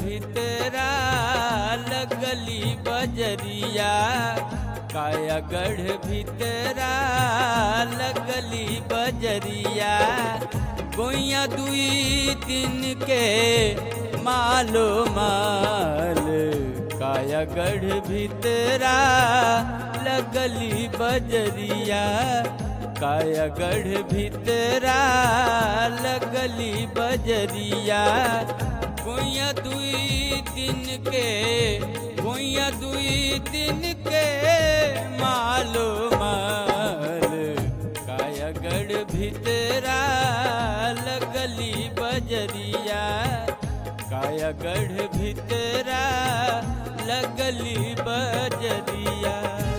भितरा लगली बजरिया कायागढ़ भितरा लगली बजरिया गोइया दुई दिन के मालो माल कायागढ़ भितरा लगली बजरिया कायागढ़ भितरा लगली बजरिया गोइया दुई दिन के गोइया दुई दिन के मालो माल कायागढ़ भितरा लगली बजरिया कायागढ़ भितरा लगली बजरिया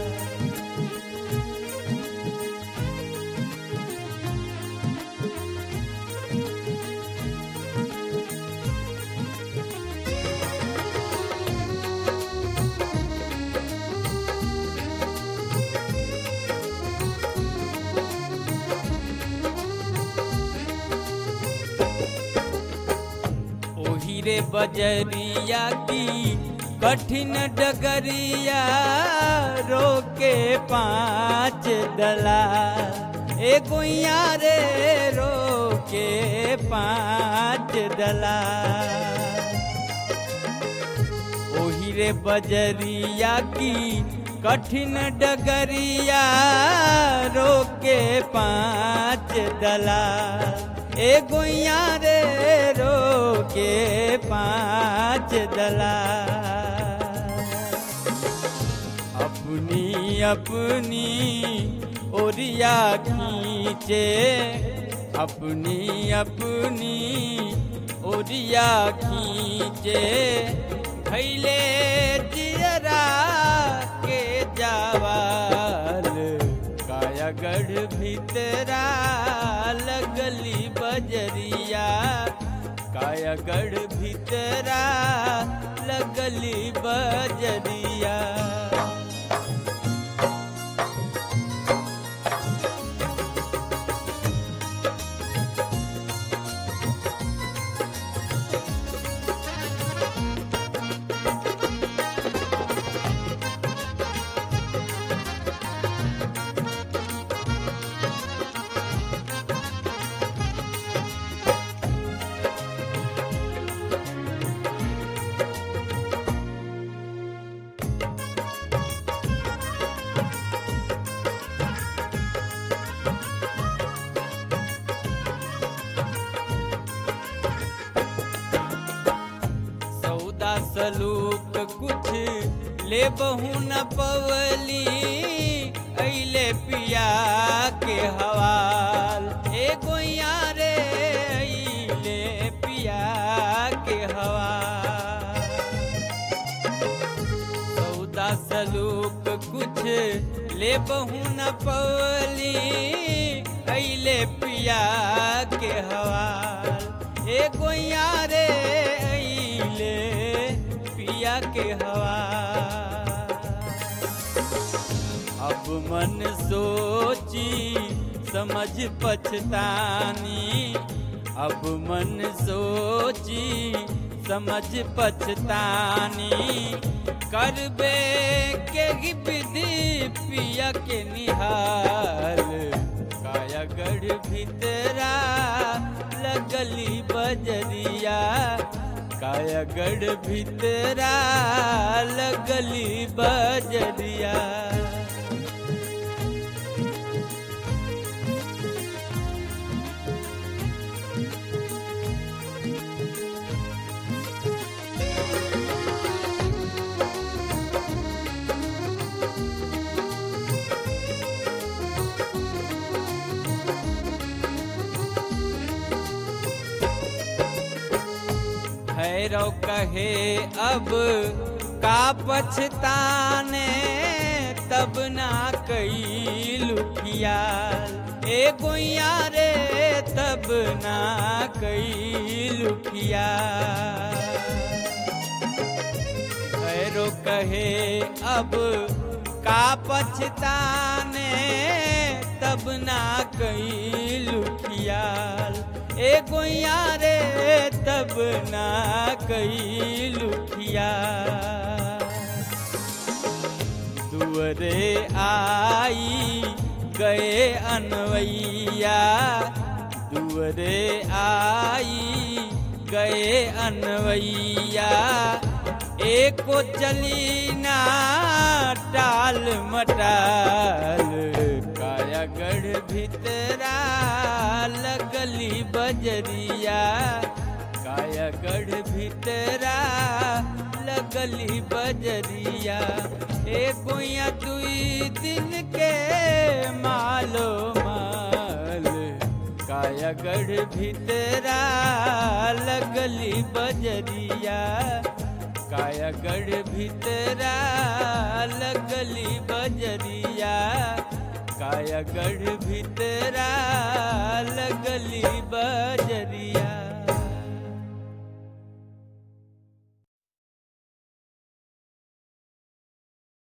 ओही रे बजरिया की कठिन डगरिया रोके पाँच दला ए गोइया रे रोके पाँच दला ओही रे बजरिया की कठिन डगरिया रोके पाँच दला ए गोइया रे रोके पाँच दला अपनी अपनी ओरिया खींचे अपनी अपनी ओरिया खींचे भैले जियरा के जावाल कायागढ़ भितरा लगली बजरिया कायागढ़ भितरा लगली बजरिया सौदा सलूक कुछ ले बहु न पवली अइले पिया के हवाल ए गोइया रे अइले पिया के हवाल सौदा सलूक कुछ ले बहु न पवली अइले पिया के हवाल ए गोइया रे अइले पिया के हवाल अब मन सोची समझ पछतानी अब मन सोची समझ पछतानी करबे के ही विधि पिया के निहाल कायागढ़ भितरा लगली बजरिया कायागढ़ भितरा लगली बजरिया भैरव कहे अब का पछताने तब ना कई लुकियाल ए गोइया रे तब ना कई लुकियाल भैरो कहे अब का पछताने तब ना कैलू खियाल ए गोइया रे तब ना कैलू खियाल दुअरे आई गए अनवैया दुअरे आई गए अनवैया एको चली ना टाल मटाल कायागढ़ भितरा लगली बजरिया कायागढ़ भितरा लगली बजरिया ए गोया दुई दिन के मालो माल कायागढ़ भितरा लगली बजरिया कायागढ़ भितरा लगली बजरिया कायागढ़ भितरा लगली बजरिया